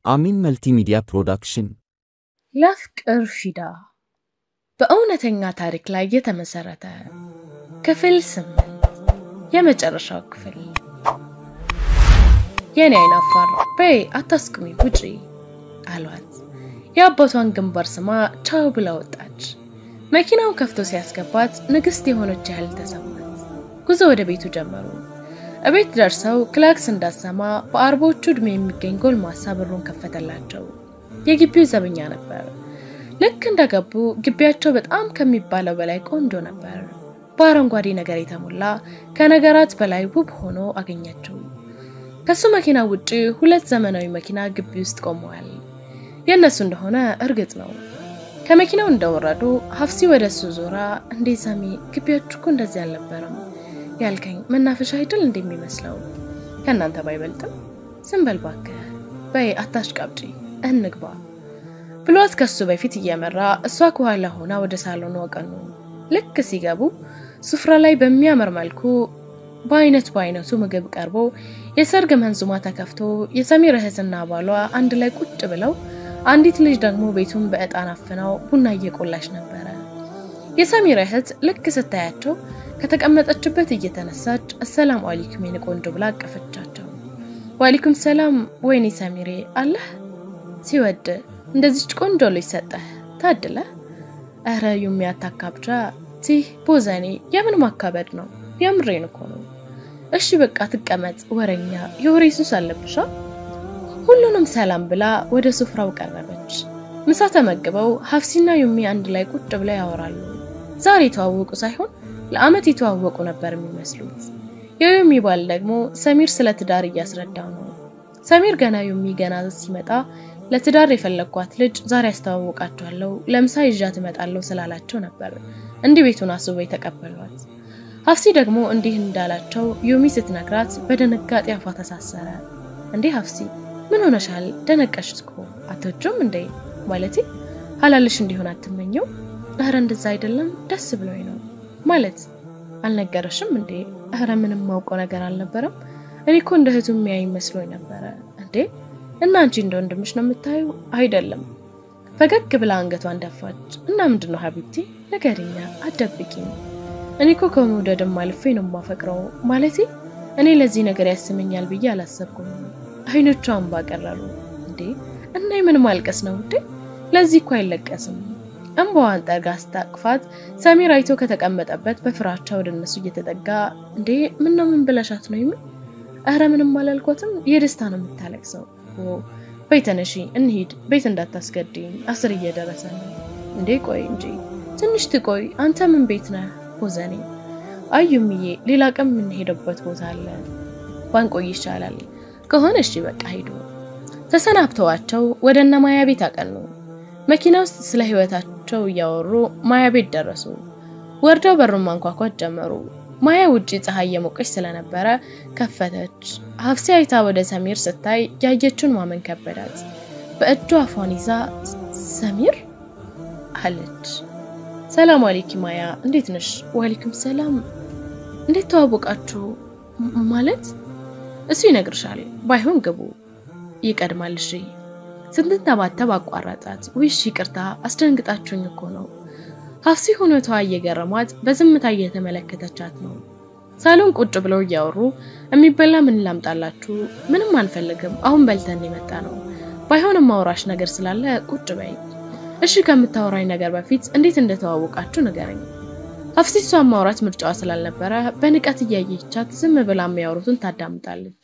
አሚን መልቲሚዲያ ፕሮዳክሽን ለፍቅር ፊዳ በእውነተኛ ታሪክ ላይ የተመሰረተ ክፍል ስምንት የመጨረሻው ክፍል። የኔ አይናፋር በይ አታስቁሚ ውጪ አሏት። የአባቷን ግንባር ስማ ቻው ብላ ወጣች። መኪናው ከፍቶ ሲያስገባት ንግስት የሆነች ያህል ተሰማት። ጉዞ ወደ ቤቱ ጀመሩ። እቤት ደርሰው ክላክስ እንዳሰማ በአርባዎቹ ዕድሜ የሚገኝ ጎልማሳ በሩን ከፈተላቸው። የግቢው ዘበኛ ነበር። ልክ እንደገቡ ግቢያቸው በጣም ከሚባለው በላይ ቆንጆ ነበር። በአረንጓዴ ነገር የተሞላ ከነገራት በላይ ውብ ሆኖ አገኘችው። ከሱ መኪና ውጪ ሁለት ዘመናዊ መኪና ግቢ ውስጥ ቆመዋል። የእነሱ እንደሆነ እርግጥ ነው። ከመኪናው እንደወረዱ ሀፍሲ ወደ እሱ ዞራ፣ እንዴ ሳሚ፣ ግቢያችሁ እኮ እንደዚህ አልነበረም ያልከኝ መናፈሻ አይደል እንደሚመስለው ከእናንተ ባይበልጥም፣ ዝም በል እባክህ፣ በይ አታሽቃብጪ፣ እንግባ ብሏት ከሱ በፊት እየመራ እሷ ከኋላ ሆና ወደ ሳሎኑ አቀኑ። ልክ ሲገቡ ሱፍራ ላይ በሚያምር መልኩ በአይነት በአይነቱ ምግብ ቀርቦ የሰርግ መንዙማ ተከፍቶ የሰሚር እህትና ባሏ አንድ ላይ ቁጭ ብለው አንዲት ልጅ ደግሞ ቤቱን በዕጣን አፍነው ቡና እየቆላች ነበረ። የሰሚር እህት ልክ ስታያቸው ከተቀመጠችበት እየተነሳች አሰላሙ አለይኩም የኔ ቆንጆ ብላ አቀፈቻቸው። ወአለይኩም ሰላም ወይኔ ሰሚሬ አለህ ሲወድ እንደዚች ቆንጆ ልጅ ሰጠህ ታድለ። እረ ዩሚ አታካብጃ ቲህ ቦዘኔ የምን ማካበድ ነው? የምሬን እኮ ነው። እሺ በቃ ትቀመጥ፣ ወረኛ የወሬ ሱስ አለብሻ። ሁሉንም ሰላም ብላ ወደ ስፍራው ቀረበች። ምሳ ተመግበው ሀፍሲና ዩሚ አንድ ላይ ቁጭ ብለው ያወራሉ። ዛሬ የተዋወቁ ሳይሆን ለአመት የተዋወቁ ነበር የሚመስሉት። የዩሚ ባል ደግሞ ሰሚር ስለ ትዳር እያስረዳው ነው። ሰሚር ገና ዩሚ ገና ሲመጣ ለትዳር የፈለግኳት ልጅ ዛሬ አስተዋውቃቸዋለሁ ለምሳ ይዣት እመጣለሁ ስላላቸው ነበር እንዲህ ቤቱን አስበው የተቀበሏት። ሀፍሲ ደግሞ እንዲህ እንዳላቸው ዩሚ ስትነግራት በድንጋጤ አፏ ተሳሰረ። እንዴ ሀፍሲ ምን ሆነሻል? ደነቀሽ እኮ አትወጂውም እንዴ? ማለቴ ሀላልሽ እንዲሆን አትመኘው? እረ እንደዛ አይደለም ደስ ብሎኝ ነው። ማለት አልነገረሽም እንዴ? እረ ምንም ማውቀው ነገር አልነበረም። እኔ እኮ እንደ እህቱ የሚያይ መስሎኝ ነበረ። እንዴ እና አንቺ እንደ ወንድምሽ ነው የምታዩ? አይደለም። ፈገግ ብላ አንገቷን ደፋች። እና ምንድን ነው ሀቢብቲ ንገሪኛ፣ አትደብቂኝ። እኔ እኮ ከመውደድም አልፌ ነው የማፈቅረው። ማለቴ እኔ ለዚህ ነገር ያስመኛል ብዬ አላሰብኩም። አይኖቿ እንባ ቀረሩ። እንዴ እና ምን ማልቀስ ነው እንዴ? ለዚህ እኮ አይለቀስም። እንባዋን ጠርጋ ስታቅፋት ሰሚር አይቶ ከተቀመጠበት በፍራቻ ወደ እነሱ እየተጠጋ እንዴ ምን ነው ምን ብለሻት ነው ይምን? እረ ምንም አላልኮትም። የደስታ ነው የምታለቅሰው። በይ ተነሺ እንሂድ፣ ቤት እንዳታስገድኝ፣ አስር እየደረሰ ነው። እንዴ ቆይ እንጂ ትንሽ ትቆይ። አንተ ምን ቤት ነህ? ቦዘኔ አዩምዬ፣ ሌላ ቀን የምንሄደበት ቦታ አለ፣ ባንቆይ ይሻላል ከሆነ እሺ በቃ ሂዱ። ተሰናብተዋቸው ወደ እነ ማያ ቤት አቀኑ። መኪና ውስጥ ስለ ህይወታቸው እያወሩ ማያ ቤት ደረሱ። ወርደው በሩን ማንኳኳት ጀመሩ። ማያ ውጪ ፀሐይ የሞቀች ስለነበረ ከፈተች። ሀፍሲ አይታ ወደ ሰሚር ስታይ ያየችውን ማመን ከበዳት። በእጇ አፏን ይዛ ሰሚር አለች። ሰላም አሌኪ ማያ፣ እንዴት ነሽ? ዋሌኩም ሰላም። እንዴት ተዋወቃችሁ? ማለት እሱ ይነግርሻል። ባይሆን ግቡ ይቀድማል። እሺ ስትንተባተብ አቋረጣት። ውይሽ ይቅርታ አስደንግጣችሁኝ እኮ ነው። ሀፍሲ ሁኔቷ እየገረሟት በዝምታ እየተመለከተቻት ነው። ሳሎን ቁጭ ብለው እያወሩ የሚበላ ምን ላምጣላችሁ? ምንም አንፈልግም፣ አሁን በልተን የመጣ ነው። ባይሆንም ማውራሽ ነገር ስላለ ቁጭ በይ። እሺ ከምታወራኝ ነገር በፊት እንዴት እንደተዋወቃችሁ ንገረኝ። ሀፍሲ እሷን ማውራት ምርጫዋ ስላልነበረ በንቀት እያየቻት ዝም ብላ የሚያወሩትን ታዳምጣለች።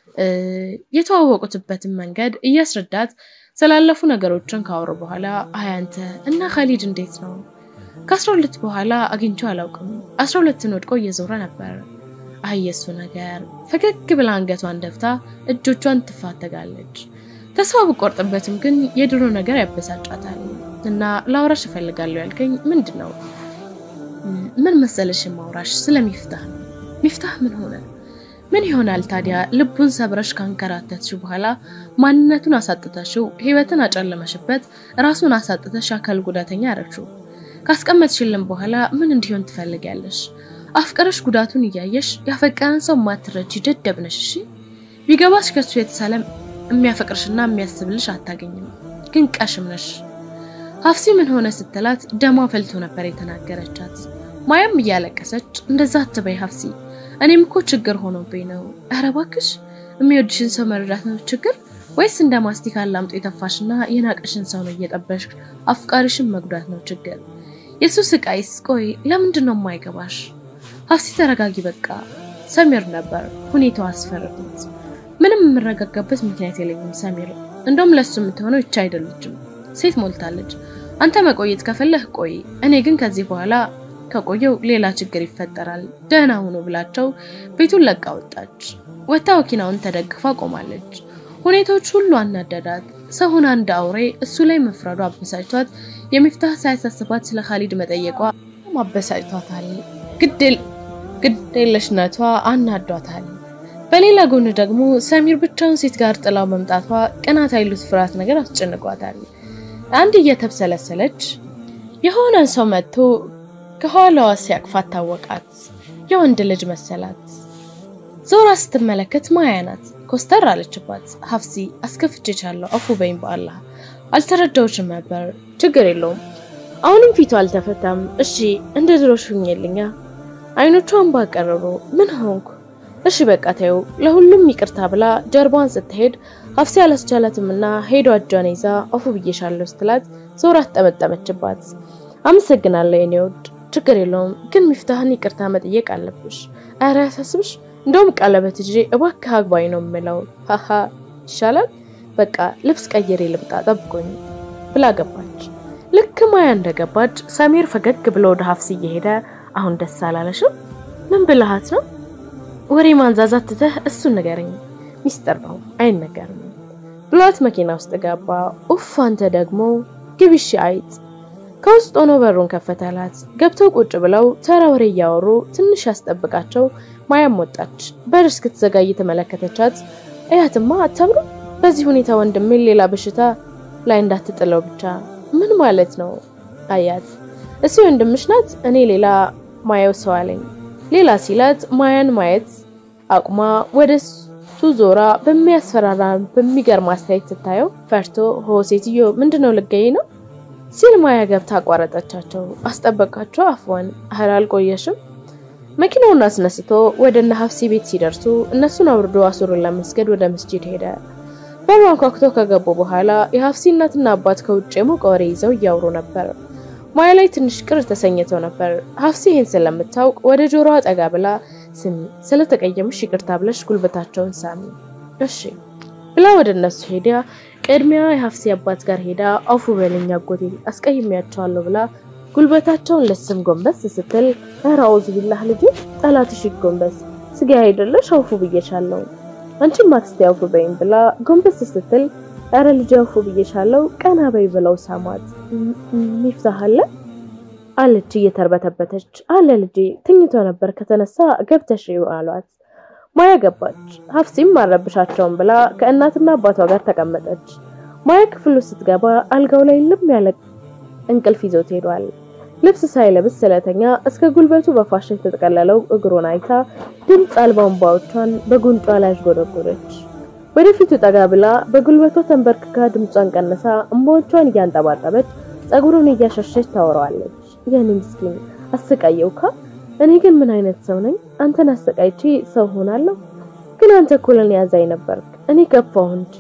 የተዋወቁትበትን መንገድ እያስረዳት ስላለፉ ነገሮችን ካወሩ በኋላ አይ አንተ እና ካሊድ እንዴት ነው? ከአስራ ሁለት በኋላ አግኝቼው አላውቅም። አስራ ሁለትን ወድቆ እየዞረ ነበር። አይ የሱ ነገር። ፈገግ ብላ አንገቷን ደፍታ እጆቿን ትፋተጋለች። ተስፋ ብቆርጥበትም ግን የድሮ ነገር ያበሳጫታል። እና ላውራሽ እፈልጋለሁ ያልከኝ ምንድን ነው? ምን መሰለሽ ማውራሽ ስለ ሚፍታህ ነው። ሚፍታህ ምን ሆነ? ምን ይሆናል ታዲያ? ልቡን ሰብረሽ ካንከራተትሽው በኋላ ማንነቱን አሳጥተሽው ህይወትን አጨለመሽበት፣ ራሱን አሳጥተሽ አካል ጉዳተኛ ያረግሽው። ካስቀመጥሽልን በኋላ ምን እንዲሆን ትፈልጊያለሽ? አፍቀረሽ ጉዳቱን እያየሽ ያፈቀረን ሰው ማትረጂ ደደብ ነሽ። እሺ ቢገባሽ ከሱ የተሳለ የሚያፈቅርሽና የሚያስብልሽ አታገኝም። ግን ቀሽም ነሽ። ሀፍሲ ምን ሆነ ስትላት ደሟ ፈልቶ ነበር የተናገረቻት። ማያም እያለቀሰች እንደዛ አትበይ ሀፍሲ፣ እኔም እኮ ችግር ሆኖብኝ ነው። ኧረ እባክሽ የሚወድሽን ሰው መረዳት ነው ችግር ወይስ እንደ ማስቲካ ላምጦ የተፋሽና የናቀሽን ሰው ነው እየጠበሽ አፍቃሪሽን መጉዳት ነው ችግር? የሱ ስቃይስ ቆይ ለምንድን ነው የማይገባሽ? ሀፍሲ ተረጋጊ በቃ። ሰሚር ነበር ሁኔታው አስፈረዱት። ምንም የምረጋጋበት ምክንያት የለኝም ሰሚር። እንደውም ለሱ የምትሆነው ይቻ አይደለችም፣ ሴት ሞልታለች። አንተ መቆየት ከፈለህ ቆይ፣ እኔ ግን ከዚህ በኋላ ከቆየው ሌላ ችግር ይፈጠራል፣ ደህና ሁኑ ብላቸው ቤቱን ለቃ ወጣች። ወታ መኪናውን ተደግፋ ቆማለች። ሁኔታዎች ሁሉ አናደዳት። ሰውን አንድ አውሬ እሱ ላይ መፍረዱ አበሳጭቷት የሚፍታህ ሳያሳስባት ስለ ካሊድ መጠየቋ አበሳጭቷታል። ግዴለሽነቷ አናዷታል። በሌላ ጎን ደግሞ ሰሚር ብቻውን ሴት ጋር ጥላው መምጣቷ ቅናት አይሉት ፍርሃት ነገር አስጨንቋታል። አንድ እየተብሰለሰለች የሆነ ሰው መጥቶ ከኋላዋ ሲያቅፋት ታወቃት። የወንድ ልጅ መሰላት። ዞራ ስትመለከት ማያ ናት። ኮስተር አለችባት። ሀፍሲ አስከፍቼቻለሁ፣ አፉ በይኝ በአላህ አልተረዳዎችም ነበር። ችግር የለውም አሁንም ፊቱ አልተፈታም። እሺ እንደ ድሮሽ ሁኝልኛ። አይኖቿ እንባ ቀረሩ። ምን ሆንኩ? እሺ በቃ ተይው፣ ለሁሉም ይቅርታ ብላ ጀርባዋን ስትሄድ ሀፍሲ አላስቻላትምና ሄዶ እጇን ይዛ አፉ ብዬሻለሁ ስትላት ዞራ ተጠመጠመችባት። አመሰግናለሁ የኔ ውድ፣ ችግር የለውም ግን ሚፍታህን ይቅርታ መጠየቅ አለብሽ። ኧረ ያሳስብሽ እንደውም ቀለበት ይዤ እባክህ አግባኝ ነው የምለው። ሀሀ ይሻላል። በቃ ልብስ ቀይሬ ልምጣ ጠብቆኝ ብላ ገባች። ልክ ማያ እንደገባች ሰሚር ፈገግ ብሎ ወደ ሀፍሲ እየሄደ አሁን ደስ አላለሽም? ምን ብልሃት ነው? ወሬ ማንዛዛት ትተህ እሱን ንገረኝ፣ ሚስጥር ነው አይነገርም ብሏት መኪና ውስጥ ገባ። ኡፍ አንተ ደግሞ ግቢሽ አይጥ። ከውስጥ ሆኖ በሩን ከፈተላት። ገብተው ቁጭ ብለው ተራ ወሬ እያወሩ ትንሽ ያስጠብቃቸው ማያም ወጣች። በር እስክትዘጋ እየተመለከተቻት እያትማ አታምሩ፣ በዚህ ሁኔታ ወንድሜን ሌላ በሽታ ላይ እንዳትጥለው ብቻ። ምን ማለት ነው? አያት እሱ ወንድምሽ ናት፣ እኔ ሌላ ማየው ሰው አለኝ። ሌላ ሲላት ማያን ማየት አቁማ ወደ እሱ ዞራ በሚያስፈራራ በሚገርም አስተያየት ስታየው ፈርቶ ሆ ሴትዮ ምንድነው ልገይ ነው ሲል ማያ ገብታ አቋረጠቻቸው። አስጠበቃቸው አፍዋን እህል አልቆየሽም መኪናውን አስነስቶ ወደ እነ ሀፍሲ ቤት ሲደርሱ እነሱን አውርዶ አሱሩን ለመስገድ ወደ መስጂድ ሄደ። በሩን አንኳኩቶ ከገቡ በኋላ የሀፍሲ እናትና አባት ከውጭ የሞቀ ወሬ ይዘው እያወሩ ነበር። ማያ ላይ ትንሽ ቅር ተሰኝተው ነበር። ሀፍሲ ይህን ስለምታውቅ ወደ ጆሮዋ ጠጋ ብላ ስሚ፣ ስለተቀየምሽ ይቅርታ ብለሽ ጉልበታቸውን ሳሚ እሺ ብላ ወደ እነሱ ሄዳ ቅድሚያ የሀፍሲ አባት ጋር ሄዳ አፉ በለኝ አጎቴ አስቀይሜያቸዋለሁ ብላ ጉልበታቸውን ለስም ጎንበስ ስትል ኧረ አውዝ ቢላህ ልጄ ጠላትሽ ይጎንበስ ስጋ አይደለሽ አውፉ ብዬሻለሁ አንቺም አክስቴ አውፉ በይም ብላ ጎንበስ ስትል ኧረ ልጄ አውፉ ብዬሻለሁ ቀና በይ ብለው ሳሟት። ሚፍታህ አለ አለች እየተርበተበተች። አለ ልጄ ተኝቶ ነበር ከተነሳ ገብተሽ አሏት። ማያ ገባች። ሀፍሲም አረብሻቸውን ብላ ከእናትና አባቷ ጋር ተቀመጠች። ማያ ክፍሉ ስትገባ አልጋው ላይ ልም ያለ እንቅልፍ ይዞት ሄዷል። ልብስ ሳይለብስ ስለተኛ እስከ ጉልበቱ በፋሻ የተጠቀለለው እግሩን አይታ ድምፅ አልባ እንባዎቿን በጉንጯ ላይ አሽጎደጎደች። ወደፊቱ ጠጋ ብላ በጉልበቷ ተንበርክካ ድምጿን ቀንሳ እንባዎቿን እያንጠባጠበች ጸጉሩን እያሸሸች ታወራዋለች። የኔ ምስኪን አሰቃየውካ። እኔ ግን ምን አይነት ሰው ነኝ? አንተን አሰቃይቼ ሰው ሆናለሁ? ግን አንተ እኮ ለኔ ያዛኝ ነበርክ። እኔ ከፋሁ እንጂ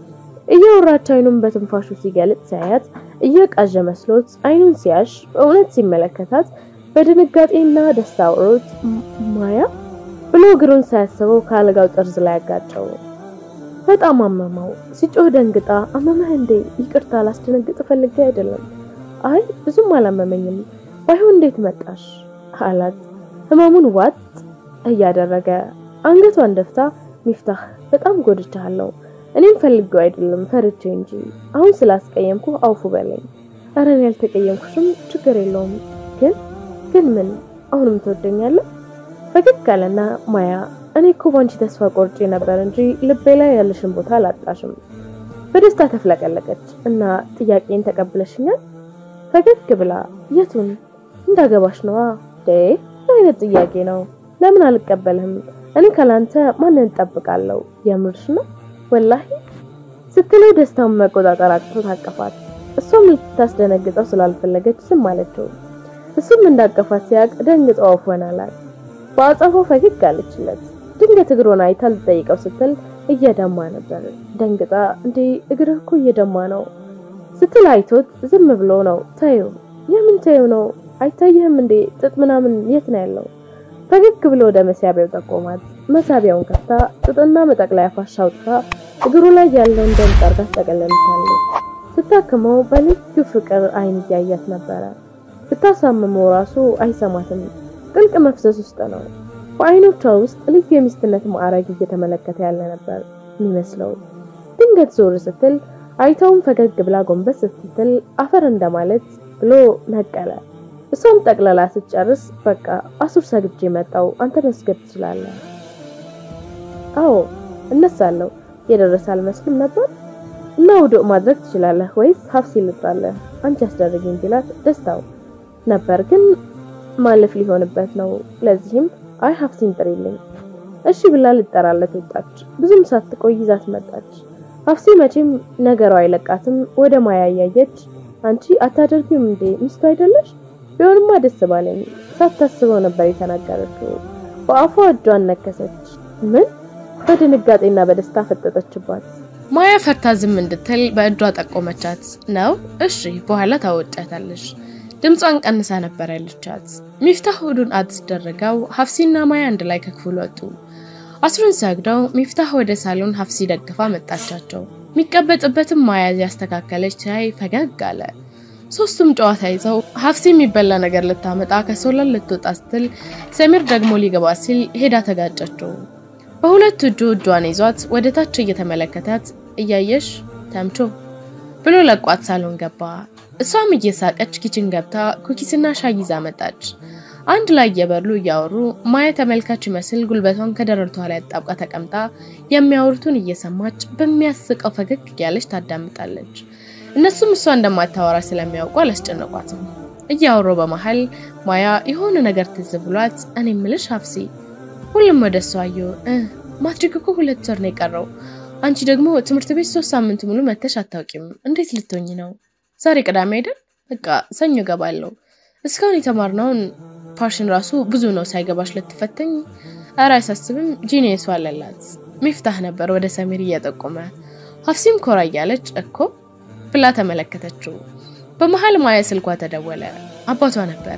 እያወራች አይኑን በትንፋሹ ሲገልጽ ሲያያት እየቃዠ መስሎት አይኑን ሲያሽ በእውነት ሲመለከታት በድንጋጤና ደስታ አውሮት ማያ ብሎ እግሩን ሳያስበው ከአልጋው ጠርዝ ላይ ያጋጨው። በጣም አመመው። ሲጮህ ደንግጣ አመመህ እንዴ? ይቅርታ ላስደነግጥ ፈልጌ አይደለም። አይ ብዙም አላመመኝም። ባይሆን እንዴት መጣሽ አላት ህመሙን ዋጥ እያደረገ አንገቷን ደፍታ ሚፍታህ በጣም ጎድቻለሁ እኔም ፈልጌው አይደለም ፈርቼ እንጂ አሁን ስላስቀየምኩ አውፉ በለኝ። ኧረ እኔ ያልተቀየምኩሽም ችግር የለውም። ግን ግን ምን አሁንም ትወደኛለህ? ፈገግ አለና ማያ እኔ እኮ ባንቺ ተስፋ ቆርጬ ነበር እንጂ ልቤ ላይ ያለሽን ቦታ አላጣሽም። በደስታ ተፍለቀለቀች እና ጥያቄን ተቀብለሽኛል? ፈገግ ብላ የቱን እንዳገባሽ ነዋ። ዴ አይነት ጥያቄ ነው? ለምን አልቀበልህም? እኔ ካላንተ ማንን እጠብቃለሁ? የምርሽ ነው? ወላሂ ስትለው ደስታውን መቆጣጠር አቅቶ ታቀፋት። እሷም ልታስደነግጠው ስላልፈለገች ዝም አለችው። እሱም እንዳቀፋት ሲያቅ ደንግጦ አፍ ሆናላት። በአጸፋው ፈገግ አለችለት። ድንገት እግሩን አይታ ልጠይቀው ስትል እየደማ ነበር። ደንግጣ እንዴ እግርህ እኮ እየደማ ነው ስትል አይቶት ዝም ብሎ ነው ታዩ የምን ታዩ ነው አይታየህም እንዴ ጥጥ ምናምን የት ነው ያለው? ፈገግ ብሎ ወደ መሳቢያው ጠቆማት። መሳቢያውን ከፍታ ጥጥና መጠቅለያ ፋሻ አውጥታ እግሩ ላይ ያለውን ደም ጠርጋ ተጠቀለለቻለች። ስታክመው በልዩ ፍቅር አይን እያያት ነበረ። ብታሳምመው ራሱ አይሰማትም። ጥልቅ መፍሰስ ውስጥ ነው። በአይኖቿ ውስጥ ልዩ የሚስትነት ማዕረግ እየተመለከተ ያለ ነበር የሚመስለው። ድንገት ዞር ስትል አይታውን ፈገግ ብላ ጎንበስ ስትል አፈር እንደማለት ብሎ ነቀለ። እሷም ጠቅለላ ስትጨርስ በቃ አሱር ሰግጄ መጣው፣ አንተ መስገድ ትችላለህ። አዎ እነሳለሁ። የደረሰ አልመስልም ነበር እና ውዱእ ማድረግ ትችላለህ ወይስ ሀፍሲ ልጥራለህ? አንቺ አስደርጊኝ ቢላት ደስታው ነበር፣ ግን ማለፍ ሊሆንበት ነው። ለዚህም አይ ሀፍሲን ጥሪልኝ እሺ ብላ ልጠራለት ወጣች። ብዙም ሳትቆይ ይዛት መጣች። ሀፍሲ መቼም ነገሯ አይለቃትም። ወደ ማያ እያየች አንቺ አታደርጊም እንዴ ሚስቱ አይደለሽ? ቢሆንማ ደስ ባለኝ። ሳታስበው ነበር የተናገረችው። በአፏ እጇን ነከሰች። ምን? በድንጋጤና በደስታ ፈጠጠችባት። ማያ ፈርታ ዝም እንድትል በእጇ ጠቆመቻት። ነው እሺ፣ በኋላ ታወጫታለሽ። ድምጿን ቀንሳ ነበር ያለቻት። ሚፍታህ ሁዱን አስደረገው። ሀፍሲና ማያ አንድ ላይ ከክፍሉ ወጡ። አስሩን ሰግደው ሚፍታህ ወደ ሳሎን ሀፍሲ ደግፋ መጣቻቸው። የሚቀበጥበትም ማያ ያስተካከለች ሲያይ ፈገግ አለ። ሶስቱም ጨዋታ ይዘው ሀፍሲ የሚበላ ነገር ልታመጣ ከሶላን ልትወጣ ስትል ሰሚር ደግሞ ሊገባ ሲል ሄዳ ተጋጨችው። በሁለቱ እጁ እጇን ይዟት ወደ ታች እየተመለከታት እያየሽ ተምቾ ብሎ ለቋት ሳሎን ገባ። እሷም እየሳቀች ኪችን ገብታ ኩኪስና ሻይ ይዛ መጣች። አንድ ላይ እየበሉ እያወሩ ማያ ተመልካች ይመስል ጉልበቷን ከደረቷ ላይ አጣብቃ ተቀምጣ የሚያወሩትን እየሰማች በሚያስቀው ፈገግ እያለች ታዳምጣለች። እነሱም እሷ እንደማታወራ ስለሚያውቁ አላስጨነቋትም። እያወሩ በመሀል ማያ የሆነ ነገር ትዝ ብሏት እኔ ምልሽ ሀፍሲ ሁሉም ወደ እሷ አዩ። ማትሪክ እኮ ሁለት ወር ነው የቀረው። አንቺ ደግሞ ትምህርት ቤት ሶስት ሳምንት ሙሉ መተሽ አታውቂም። እንዴት ልትሆኝ ነው? ዛሬ ቅዳሜ አይደል? በቃ ሰኞ ገባለሁ። እስካሁን የተማርነውን ፓሽን ራሱ ብዙ ነው ሳይገባሽ ልትፈተኝ። ኧረ አያሳስብም፣ ጂኒየሱ አለላት። ሚፍታህ ነበር ወደ ሰሚር እየጠቆመ። ሀፍሲም ኮራ እያለች እኮ ብላ ተመለከተችው። በመሀል ማያ ስልኳ ተደወለ። አባቷ ነበረ።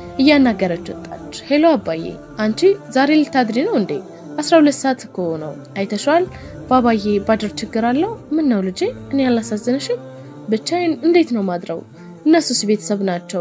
እያናገረች ወጣች። ሄሎ አባዬ፣ አንቺ ዛሬ ልታድሪ ነው እንዴ? አስራ ሁለት ሰዓት እኮ ነው። አይተሸዋል? ባባዬ ባድር ችግር አለው? ምን ነው ልጄ? እኔ አላሳዝንሽም? ብቻዬን እንዴት ነው ማድረው? እነሱስ ቤተሰብ ናቸው፣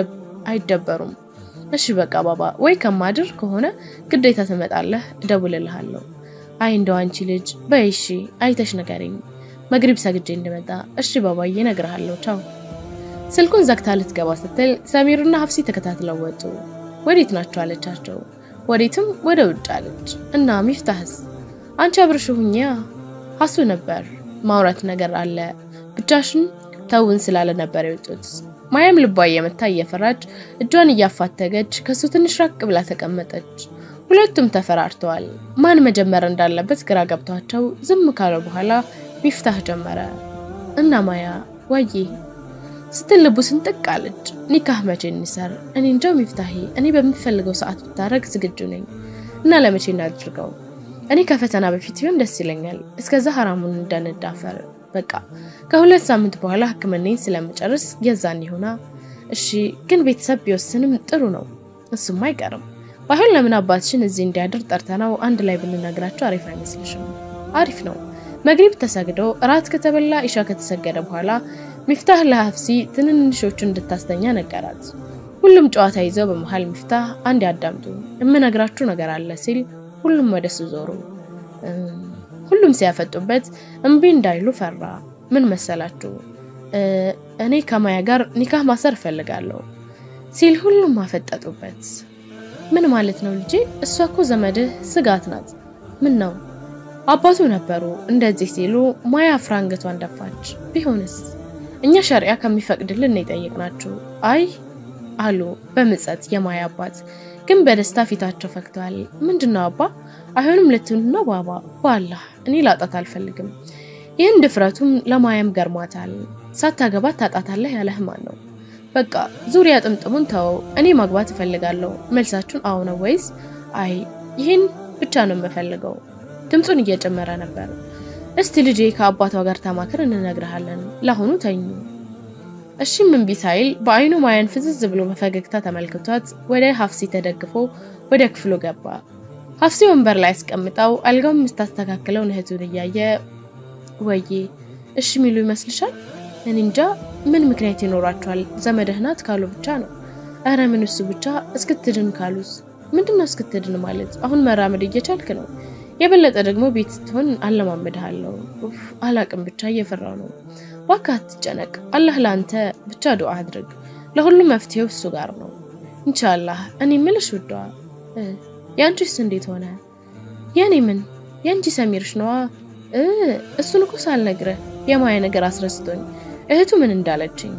አይደበሩም። እሺ በቃ ባባ፣ ወይ ከማድር ከሆነ ግዴታ ትመጣለህ፣ እደውልልሃለሁ። አይ እንደው አንቺ ልጅ በይ እሺ፣ አይተሽ ንገሪኝ። መግሪብ ሰግጄ እንድመጣ። እሺ ባባዬ፣ እነግርሃለሁ። ቻው። ስልኩን ዘግታ ልትገባ ስትል ሰሚሩና ሀፍሲ ተከታትለው ወጡ። ወዴት ናቸው አለቻቸው። ወዴትም ወደ ውጭ አለች። እና ሚፍታህስ? አንቺ አብርሽ ሁኚያ። ሀሱ ነበር ማውራት ነገር አለ ብቻሽን ተውን ስላለ ነበር የወጡት። ማያም ልቧ እየመታ እየፈራች እጇን እያፋተገች ከሱ ትንሽ ራቅ ብላ ተቀመጠች። ሁለቱም ተፈራርተዋል። ማን መጀመር እንዳለበት ግራ ገብቷቸው ዝም ካለ በኋላ ሚፍታህ ጀመረ። እና ማያ ዋዬ ስትል ልቡ ስንጥቅ አለች። ኒካህ መቼ እንሰር? እኔ እንጃው ሚፍታሄ፣ እኔ በምፈልገው ሰዓት ብታረግ ዝግጁ ነኝ እና ለመቼ እናድርገው? እኔ ከፈተና በፊት ቢሆን ደስ ይለኛል። እስከዛ ሀራሙን እንዳንዳፈር በቃ ከሁለት ሳምንት በኋላ ሕክምናዬን ስለምጨርስ የዛን ይሆና። እሺ ግን ቤተሰብ ቢወስንም ጥሩ ነው። እሱም አይቀርም። ባይሆን ለምን አባትሽን እዚህ እንዲያድር ጠርተነው አንድ ላይ ብንነግራቸው አሪፍ አይመስልሽም? አሪፍ ነው። መግሪብ ተሰግዶ እራት ከተበላ ኢሻ ከተሰገደ በኋላ ሚፍታህ ለሀፍሲ ትንንሾቹ እንድታስተኛ ነገራት። ሁሉም ጨዋታ ይዘው በመሀል ሚፍታህ አንድ ያዳምጡ የምነግራችሁ ነገር አለ ሲል ሁሉም ወደሱ ዞሩ። ሁሉም ሲያፈጡበት እምቢ እንዳይሉ ፈራ። ምን መሰላችሁ? እኔ ከማያ ጋር ኒካህ ማሰር እፈልጋለሁ ሲል ሁሉም አፈጠጡበት። ምን ማለት ነው ልጄ? እሷ እኮ ዘመድህ ስጋት ናት። ምን ነው አባቱ ነበሩ እንደዚህ ሲሉ ማያ አፍራ አንገቷን ደፋች። ቢሆንስ እኛ ሸሪያ ከሚፈቅድልን ነው የጠየቅናችሁ። አይ አሉ በምጸት የማያ አባት ግን በደስታ ፊታቸው ፈክተዋል። ምንድነው አባ አይሆንም ልትሉ ነው? ባባ በአላህ እኔ ላጣት አልፈልግም። ይህን ድፍረቱም ለማያም ገርሟታል። ሳታገባት ታጣታለህ ያለህ ማን ነው? በቃ ዙሪያ ጥምጥሙን ተወው። እኔ ማግባት እፈልጋለሁ። መልሳችሁን አዎ ነው ወይስ አይ? ይህን ብቻ ነው የምፈልገው። ድምፁን እየጨመረ ነበር። እስቲ ልጄ ከአባቷ ጋር ተማክር፣ እንነግርሃለን። ለአሁኑ ተኙ። እሺም እምቢ ሳይል በአይኑ ማያን ፍዝዝ ብሎ በፈገግታ ተመልክቷት ወደ ሀፍሲ ተደግፎ ወደ ክፍሉ ገባ። ሀፍሲ ወንበር ላይ አስቀምጣው አልጋውን የምታስተካክለውን እህቱን እያየ ወዬ እሺ ሚሉ ይመስልሻል? እኔ እንጃ ምን ምክንያት ይኖራቸዋል? ዘመድህ ናት ካሉ ብቻ ነው። እረ ምን እሱ ብቻ እስክትድን ካሉስ? ምንድነው እስክትድን ማለት? አሁን መራመድ እየቻልክ ነው። የበለጠ ደግሞ ቤት ስትሆን አለማመድሃለሁ። ኡፍ አላቅም፣ ብቻ እየፈራው ነው። እባክህ አትጨነቅ። አላህ ለአንተ ብቻ ዱዓ አድርግ። ለሁሉም መፍትሄው እሱ ጋር ነው ኢንሻአላህ። እኔ ምልሽ ውዷ የአንቺስ እንዴት ሆነ? የኔ ምን የአንቺ ሰሚርሽ ነዋ። እሱን እኮ ሳልነግርህ የማያ ነገር አስረስቶኝ እህቱ ምን እንዳለችኝ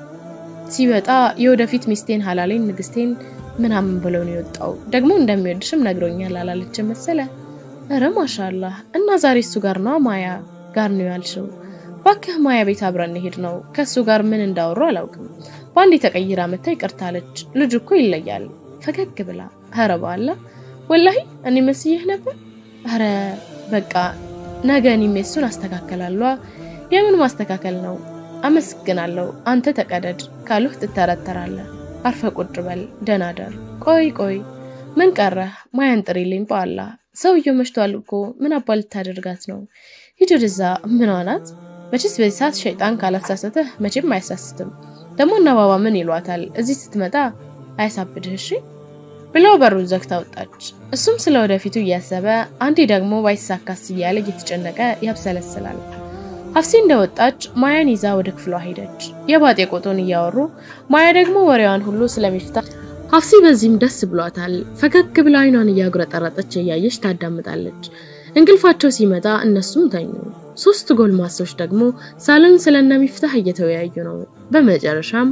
ሲወጣ የወደፊት ሚስቴን ሀላሌን ንግስቴን ምናምን ብለው ነው የወጣው። ደግሞ እንደሚወድሽም ነግሮኛል አላለችም መሰለ። እረ ማሻአላህ። እና ዛሬ እሱ ጋር ነው ማያ ጋር ነው ያልሽው? ባክህ ማያ ቤት አብረን እንሄድ ነው። ከእሱ ጋር ምን እንዳወሩ አላውቅም። በአንድ ተቀይራ መታ ይቅርታለች። ልጅ እኮ ይለያል። ፈገግ ብላ ኧረ በአላ ወላሂ እኔ መስዬህ ነበር። ኧረ በቃ ነገ እኔም የሱን አስተካከላለሁ። የምን ማስተካከል ነው? አመስግናለሁ። አንተ ተቀደድ ካሉህ ትተረተራለህ። አርፈ ቁጭ በል ደህና ደር። ቆይ ቆይ ምን ቀረህ? ማያን ጥሪልኝ በአላ ሰውየው መሽቷል እኮ ምን አባ ልታደርጋት ነው? ሂድ ወደዛ። ምን ናት? መቼስ በዚህ ሰዓት ሸይጣን ካላሳሰተህ መቼም አያሳስትም። ደግሞ እነ ባባ ምን ይሏታል? እዚህ ስትመጣ አያሳብድህ እሺ ብለው በሩን ዘግታ ወጣች። እሱም ስለ ወደፊቱ እያሰበ አንዴ ደግሞ ባይሳካስ እያለ እየተጨነቀ ያብሰለስላል። ሀፍሲ እንደወጣች ማያን ይዛ ወደ ክፍሏ ሄደች። የባጤ ቆጦን እያወሩ ማያ ደግሞ ወሬዋን ሁሉ ስለሚፍታ ሀፍሲ በዚህም ደስ ብሏታል። ፈገግ ብላ አይኗን እያጉረጠረጠች እያየች ታዳምጣለች። እንቅልፋቸው ሲመጣ እነሱም ተኙ። ሶስት ጎልማሶች ደግሞ ሳሎን ስለነሚፍታህ እየተወያዩ ነው። በመጨረሻም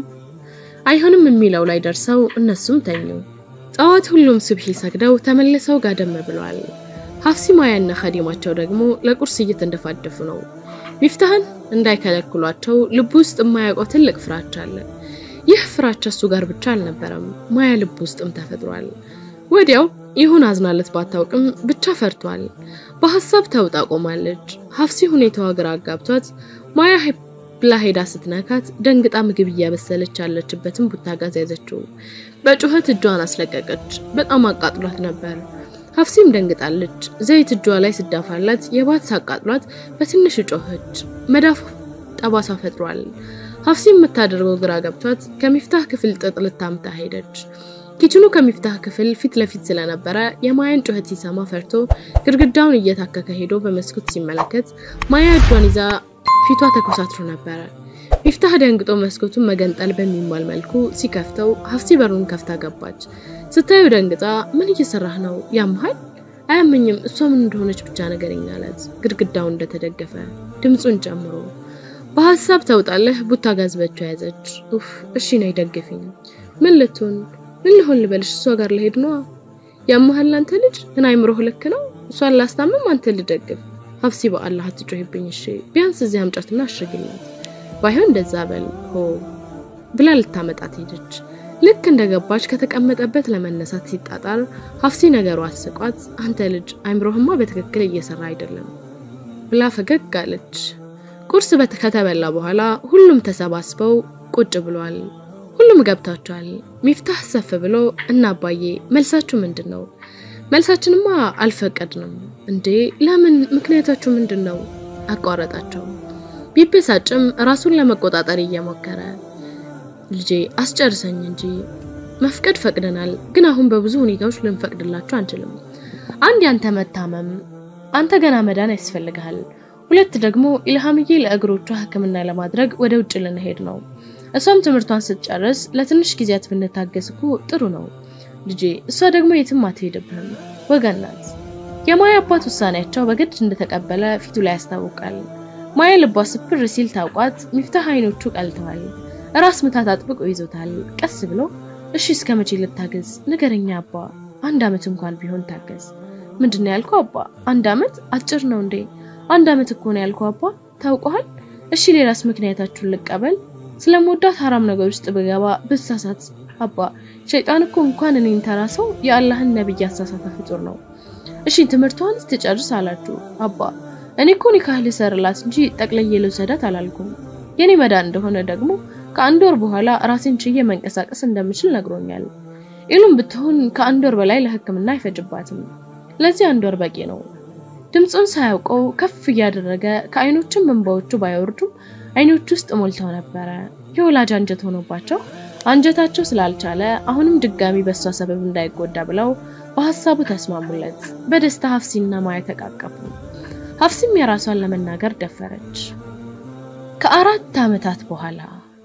አይሆንም የሚለው ላይ ደርሰው እነሱም ተኙ። ጠዋት ሁሉም ሱብሒ ሰግደው ተመልሰው ጋደም ብለዋል። ሀፍሲ ማያና ኸዲማቸው ደግሞ ለቁርስ እየተንደፋደፉ ነው። ሚፍታህን እንዳይከለክሏቸው ልቡ ውስጥ የማያውቀው ትልቅ ፍራቻ አለ። ይህ ፍራቻ እሱ ጋር ብቻ አልነበረም፣ ማያ ልብ ውስጥም ተፈጥሯል። ወዲያው ይሁን አዝናለት ባታውቅም ብቻ ፈርቷል። በሀሳብ ተውጣ ቆማለች። ሀፍሲ ሁኔታዋ ግራ አጋብቷት ማያ ብላ ሄዳ ስትነካት ደንግጣ ምግብ እያበሰለች ያለችበትን ቡታጋዝ ያዘችው። በጩኸት እጇን አስለቀቀች። በጣም አቃጥሏት ነበር። ሀፍሲም ደንግጣለች። ዘይት እጇ ላይ ስዳፋላት የባት ሳቃጥሏት በትንሽ ጮኸች። መዳፉ ጠባሳ ፈጥሯል። ሀፍሲ የምታደርገው ግራ ገብቷት ከሚፍታህ ክፍል ጥጥ ልታምታ ሄደች። ኪችኑ ከሚፍታህ ክፍል ፊት ለፊት ስለነበረ የማያን ጩኸት ሲሰማ ፈርቶ ግድግዳውን እየታከከ ሄዶ በመስኮት ሲመለከት ማያ እጇን ይዛ ፊቷ ተኮሳትሮ ነበረ። ሚፍታህ ደንግጦ መስኮቱን መገንጠል በሚሟል መልኩ ሲከፍተው ሀፍሲ በሩን ከፍታ ገባች። ስታዩ ደንግጣ ምን እየሰራህ ነው? ያምሃል? አያመኝም። እሷ ምን እንደሆነች ብቻ ነገረኝ አላት። ግድግዳው እንደተደገፈ ድምፁን ጨምሮ በሀሳብ ተውጣለህ። ቡታ ጋዝ በእጇ ያዘች። ኡፍ እሺ ነይ ደግፊኝ። ምን ልትሆን ምን ልሆን ልበልሽ? እሷ ጋር ልሄድ ነዋ። ያምሃል አንተ ልጅ ግን አይምሮህ ልክ ነው። እሷን ላስታምም፣ አንተ ልደግፍ። ሀፍሲ በአላህ አትጮህብኝ እሺ። ቢያንስ እዚህ አምጫትና አሽግላት ባይሆን እንደዛ በል ሆ ብላ ልታመጣት ሄደች። ልክ እንደገባች ከተቀመጠበት ለመነሳት ሲጣጣር ሀፍሲ ነገሩ አስቋት፣ አንተ ልጅ አይምሮህማ በትክክል እየሰራ አይደለም ብላ ፈገግ አለች። ቁርስ ከተበላ በኋላ ሁሉም ተሰባስበው ቁጭ ብሏል። ሁሉም ገብታቸዋል። ሚፍታህ ሰፍ ብሎ እና አባዬ መልሳችሁ ምንድን ነው? መልሳችንማ አልፈቀድንም። እንዴ ለምን? ምክንያታችሁ ምንድን ነው? አቋረጣቸው። ቢበሳጭም ራሱን ለመቆጣጠር እየሞከረ ልጄ አስጨርሰኝ እንጂ መፍቀድ ፈቅደናል፣ ግን አሁን በብዙ ሁኔታዎች ልንፈቅድላችሁ አንችልም። አንድ ያንተ መታመም፣ አንተ ገና መዳን ያስፈልግሃል። ሁለት ደግሞ ኢልሃምዬ ለእግሮቿ ሕክምና ለማድረግ ወደ ውጭ ልንሄድ ነው። እሷም ትምህርቷን ስትጨርስ ለትንሽ ጊዜያት ብንታገዝ እኮ ጥሩ ነው ልጄ። እሷ ደግሞ የትም አትሄድብህም፣ ወገን ናት። የማያ አባት ውሳኔያቸው በግድ እንደተቀበለ ፊቱ ላይ ያስታውቃል። ማያ ልቧ ስፕር ሲል ታውቋት፣ ሚፍታህ አይኖቹ ቀልተዋል። ራስ ምታት አጥብቆ ይዞታል። ቀስ ብሎ እሺ እስከ መቼ ልታገዝ ንገረኛ አባ፣ አንድ አመት እንኳን ቢሆን ታገዝ። ምንድን ነው ያልከው አባ? አንድ አመት አጭር ነው እንዴ? አንድ አመት እኮ ነው ያልከው አባ። ታውቀዋል? እሺ ሌላስ ምክንያታችሁን ልቀበል? ስለምወዳት ሀራም ነገር ውስጥ ብገባ ብሳሳት አባ ሸይጣን እኮ እንኳን እኔን ተራ ሰው የአላህን ነብይ ያሳሳተ ፍጡር ነው። እሺ ትምህርቷን ትጨርስ አላችሁ አባ። እኔ እኮ ኒካህ ልሰርላት እንጂ ጠቅልዬ ልውሰዳት አላልኩም። የኔ መዳን እንደሆነ ደግሞ ከአንድ ወር በኋላ ራሴን ችዬ መንቀሳቀስ እንደምችል ነግሮኛል። ኢሉም ብትሆን ከአንድ ወር በላይ ለሕክምና አይፈጅባትም። ለዚህ አንድ ወር በቂ ነው። ድምፁን ሳያውቀው ከፍ እያደረገ ከአይኖቹም እንባዎቹ ባይወርዱም አይኖቹ ውስጥ ሞልተው ነበረ። የወላጅ አንጀት ሆኖባቸው አንጀታቸው ስላልቻለ አሁንም ድጋሚ በእሷ ሰበብ እንዳይጎዳ ብለው በሀሳቡ ተስማሙለት። በደስታ ሀፍሲና ማያ ተቃቀፉ። ሀፍሲም የራሷን ለመናገር ደፈረች። ከአራት ዓመታት በኋላ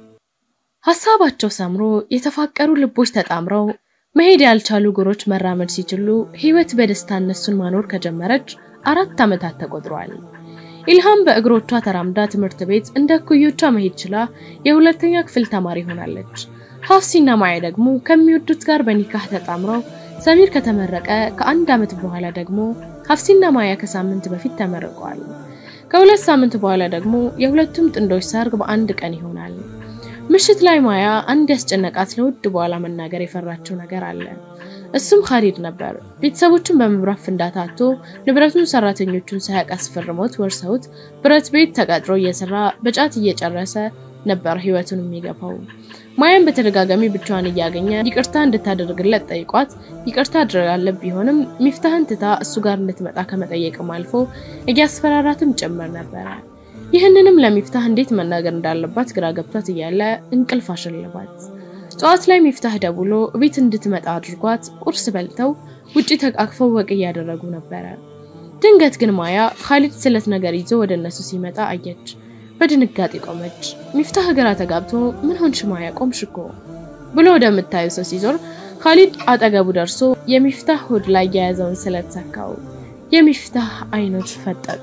ሀሳባቸው ሰምሮ የተፋቀሩ ልቦች ተጣምረው መሄድ ያልቻሉ እግሮች መራመድ ሲችሉ ህይወት በደስታ እነሱን ማኖር ከጀመረች አራት ዓመታት ተቆጥረዋል። ኢልሃም በእግሮቿ ተራምዳ ትምህርት ቤት እንደ እኩዮቿ መሄድ ችላ የሁለተኛ ክፍል ተማሪ ሆናለች። ሀፍሲና ማያ ደግሞ ከሚወዱት ጋር በኒካህ ተጣምረው ሰሚር ከተመረቀ ከአንድ ዓመት በኋላ ደግሞ ሀፍሲና ማያ ከሳምንት በፊት ተመርቀዋል። ከሁለት ሳምንት በኋላ ደግሞ የሁለቱም ጥንዶች ሰርግ በአንድ ቀን ይሆናል። ምሽት ላይ ማያ አንድ ያስጨነቃት ለውድ በኋላ መናገር የፈራችው ነገር አለ። እሱም ኻሊድ ነበር። ቤተሰቦቹን በመብራት ፍንዳታ አጥቶ ንብረቱን ሰራተኞቹን ሳያውቅ አስፈርሞት ወርሰውት ብረት ቤት ተቀጥሮ እየሰራ በጫት እየጨረሰ ነበር ህይወቱን የሚገፋው። ማያን በተደጋጋሚ ብቻዋን እያገኘ ይቅርታ እንድታደርግለት ጠይቋት ይቅርታ አድርጋለት ቢሆንም ሚፍታህን ትታ እሱ ጋር እንድትመጣ ከመጠየቅም አልፎ እያስፈራራትም ጭምር ነበረ። ይህንንም ለሚፍታህ እንዴት መናገር እንዳለባት ግራ ገብቷት እያለ እንቅልፍ አሸለባት። ጠዋት ላይ ሚፍታህ ደውሎ ቤት እንድትመጣ አድርጓት ቁርስ በልተው ውጪ ተቃቅፈው ወቅ እያደረጉ ነበረ። ድንገት ግን ማያ ኻሊድ ስለት ነገር ይዞ ወደ እነሱ ሲመጣ አየች። በድንጋጤ ቆመች። ሚፍታህ ግራ ተጋብቶ ምን ሆንሽ ማያ ቆምሽ እኮ ብሎ ወደምታየው ሰው ሲዞር ኻሊድ አጠገቡ ደርሶ የሚፍታህ ሆድ ላይ የያዘውን ስለት ሰካው። የሚፍታህ አይኖች ፈጠጡ።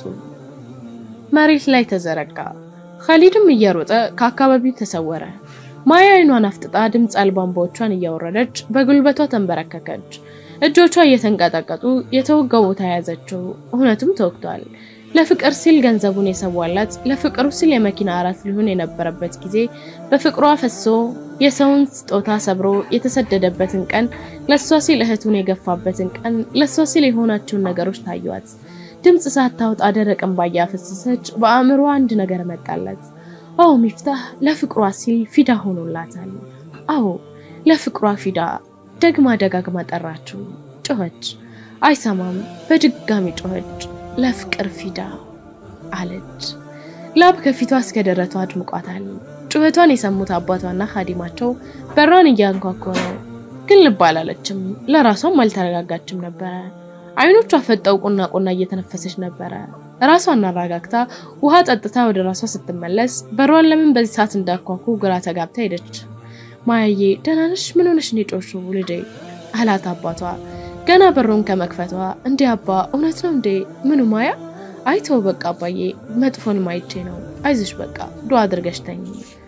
መሬት ላይ ተዘረጋ። ኻሊድም እየሮጠ ከአካባቢው ተሰወረ። ማያ አይኗን አፍጥጣ ድምፅ አልባ እንባዎቿን እያወረደች በጉልበቷ ተንበረከከች። እጆቿ እየተንቀጠቀጡ የተወጋው ቦታ የያዘችው እውነቱም ተወግቷል። ለፍቅር ሲል ገንዘቡን የሰዋላት ለፍቅሩ ሲል የመኪና አራት ሊሆን የነበረበት ጊዜ በፍቅሯ ፈሶ የሰውን ስጦታ ሰብሮ የተሰደደበትን ቀን ለእሷ ሲል እህቱን የገፋበትን ቀን ለእሷ ሲል የሆናቸውን ነገሮች ታዩዋት። ድምፅ ሳታወጣ ደረቅ እንባ እያፈሰሰች በአእምሮ አንድ ነገር መጣለት። አዎ ሚፍታህ ለፍቅሯ ሲል ፊዳ ሆኖላታል። አዎ ለፍቅሯ ፊዳ። ደግማ ደጋግማ ጠራችው። ጮኸች፣ አይሰማም። በድጋሚ ጮኸች። ለፍቅር ፊዳ አለች። ላብ ከፊቷ እስከ ደረቷ አድምቋታል። ጩኸቷን የሰሙት አባቷና ኻዲማቸው በሯን እያንኳኮ ነው፣ ግን ልብ አላለችም። ለራሷም አልተረጋጋችም ነበረ። አይኖቿ ፈጠው ቁና ቁና እየተነፈሰች ነበረ። ራሷን አረጋግታ ውሃ ጠጥታ ወደ ራሷ ስትመለስ በሯን ለምን በዚህ ሰዓት እንዳኳኩ ግራ ተጋብታ ሄደች። ማያዬ ደህና ነሽ? ምን ሆነሽ ነው የጮሽው ልጄ? አላት አባቷ ገና በሩን ከመክፈቷ። እንዴ አባ እውነት ነው እንዴ? ምኑ ማያ? አይተው በቃ አባዬ መጥፎን ማይቼ ነው። አይዞሽ በቃ ዱአ አድርገሽ ተኝ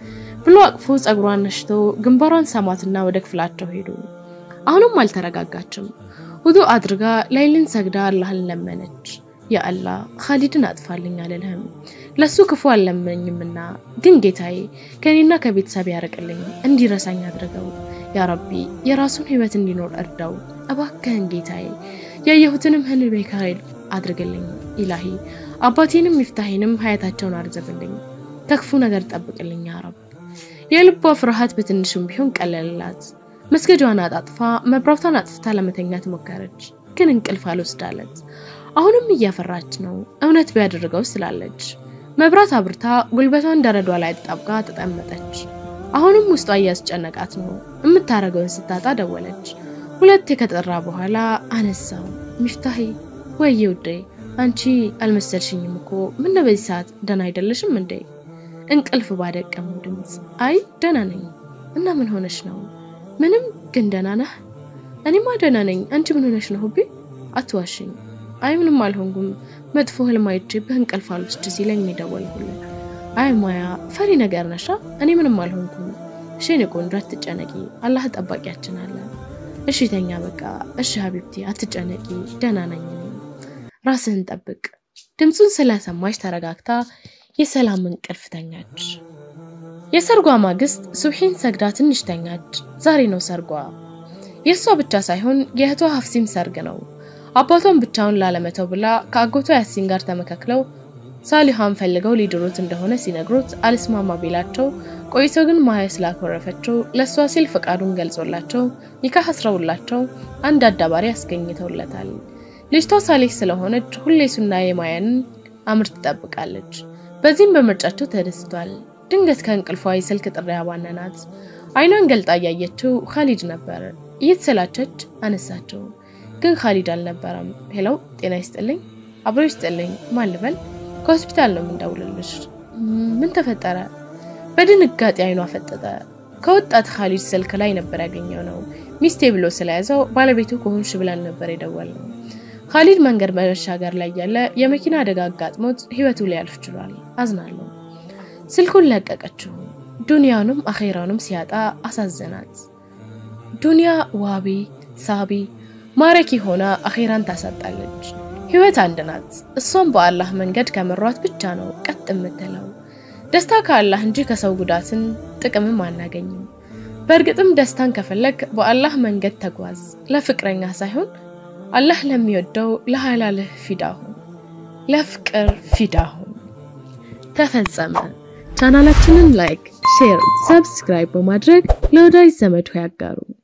ብሎ አቅፎ ጸጉሯን ነሽቶ ግንባሯን ሳማትና ወደ ክፍላቸው ሄዱ። አሁንም አልተረጋጋችም። ውዱ አድርጋ ላይልን ሰግዳ አላህን ለመነች። ያ አላህ ኻሊድን አጥፋልኝ አልልህም፣ ለሱ ክፉ አልለመኝምና፣ ግን ጌታዬ ከኔና ከቤተሰብ ያርቅልኝ፣ እንዲረሳኝ አድርገው። ያ ረቢ የራሱን ህይወት እንዲኖር እርዳው። እባክህን ጌታዬ ያየሁትንም ህልሜ ካይል አድርግልኝ። ኢላሂ አባቴንም ሚፍታሄንም ሀያታቸውን አርዘብልኝ፣ ከክፉ ነገር ጠብቅልኝ ያ ረብ። የልቧ ፍርሃት በትንሹም ቢሆን ቀለልላት። መስገጃዋን አጣጥፋ መብራቷን አጥፍታ ለመተኛት ሞከረች፣ ግን እንቅልፍ አልወስዳለት። አሁንም እያፈራች ነው፣ እውነት ቢያደርገው ስላለች። መብራት አብርታ ጉልበቷን ደረዷ ላይ አጣብቃ ተጠመጠች። አሁንም ውስጧ እያስጨነቃት ነው። የምታረገውን ስታጣ ደወለች። ሁለቴ ከጠራ በኋላ አነሳው። ሚፍታሄ ወይዬ ውዴ፣ አንቺ አልመሰልሽኝም እኮ ምነው በዚህ ሰዓት ደህና አይደለሽም እንዴ? እንቅልፍ ባደቀመው ድምፅ አይ ደህና ነኝ። እና ምን ሆነሽ ነው? ምንም ግን ደህና ነህ? እኔማ ደህና ነኝ። አንቺ ምን ሆነሽ ነው? ሁቤ አትዋሽኝ። አይ ምንም አልሆንኩም። መጥፎ ህልም አይቼ በእንቅልፍ አልወስድ ሲለኝ የደወልኩልህ። አይ ማያ ፈሪ ነገር ነሻ። እኔ ምንም አልሆንኩም። እሺ የኔ ቆንጆ አትጨነቂ፣ አላህ ጠባቂያችን አለ። እሺ ተኛ በቃ። እሺ ሀቢብቲ አትጨነቂ፣ ደህና ነኝ እኔ። ራስህን ጠብቅ። ድምፁን ስለሰማች ተረጋግታ የሰላም እንቅልፍ ተኛች። የሰርጓ ማግስት ሱብሒን ሰግዳ ትንሽ ተኛች። ዛሬ ነው ሰርጓ። የእሷ ብቻ ሳይሆን የእህቷ ሀፍሲም ሰርግ ነው። አባቷን ብቻውን ላለመተው ብላ ከአጎቷ ያሲን ጋር ተመካክለው ሳሊሃን ፈልገው ሊድሩት እንደሆነ ሲነግሩት አልስማማ ቢላቸው ቆይተው ግን ማያ ስላኮረፈችው ለእሷ ሲል ፈቃዱን ገልጾላቸው ኒካህ አስረውላቸው አንድ አዳባሪ አስገኝተውለታል። ልጅቷ ሳሌህ ስለሆነች ሁሌ ሱና የማያንን አምር ትጠብቃለች። በዚህም በምርጫቸው ተደስቷል። ድንገት ከእንቅልፏ የስልክ ጥሪ አባነናት። አይኗን ገልጣ እያየችው ካሊድ ነበር። እየተሰላቸች አነሳችው፣ ግን ካሊድ አልነበረም። ሄለው ጤና ይስጥልኝ፣ አብሮ ይስጥልኝ፣ ማን ልበል? ከሆስፒታል ነው የምንደውልልሽ። ምን ተፈጠረ? በድንጋጤ አይኗ ፈጠጠ። ከወጣት ካሊድ ስልክ ላይ ነበር ያገኘው ነው። ሚስቴ ብሎ ስለያዘው ባለቤቱ ከሆንሽ ብላን ነበር የደወልነው። ካሊድ መንገድ በመሻገር ላይ ያለ የመኪና አደጋ አጋጥሞት ህይወቱ ሊያልፍ ችሏል። አዝናለሁ። ስልኩን ለቀቀችው። ዱንያውንም አኼራውንም ሲያጣ አሳዘናት። ዱንያ ዋቢ ሳቢ ማረኪ ሆና አኼራን ታሳጣለች። ህይወት አንድ ናት። እሷም በአላህ መንገድ ከመሯት ብቻ ነው ቀጥ የምትለው። ደስታ ከአላህ እንጂ ከሰው ጉዳትን ጥቅምም አናገኝም። በእርግጥም ደስታን ከፈለግ በአላህ መንገድ ተጓዝ። ለፍቅረኛ ሳይሆን አላህ ለሚወደው ለሐላልህ ፊዳ ሁን፣ ለፍቅር ፊዳ ሁን። ተፈጸመ። ቻናላችንን ላይክ፣ ሼር፣ ሰብስክራይብ በማድረግ ለወዳጅ ዘመድ ያጋሩ።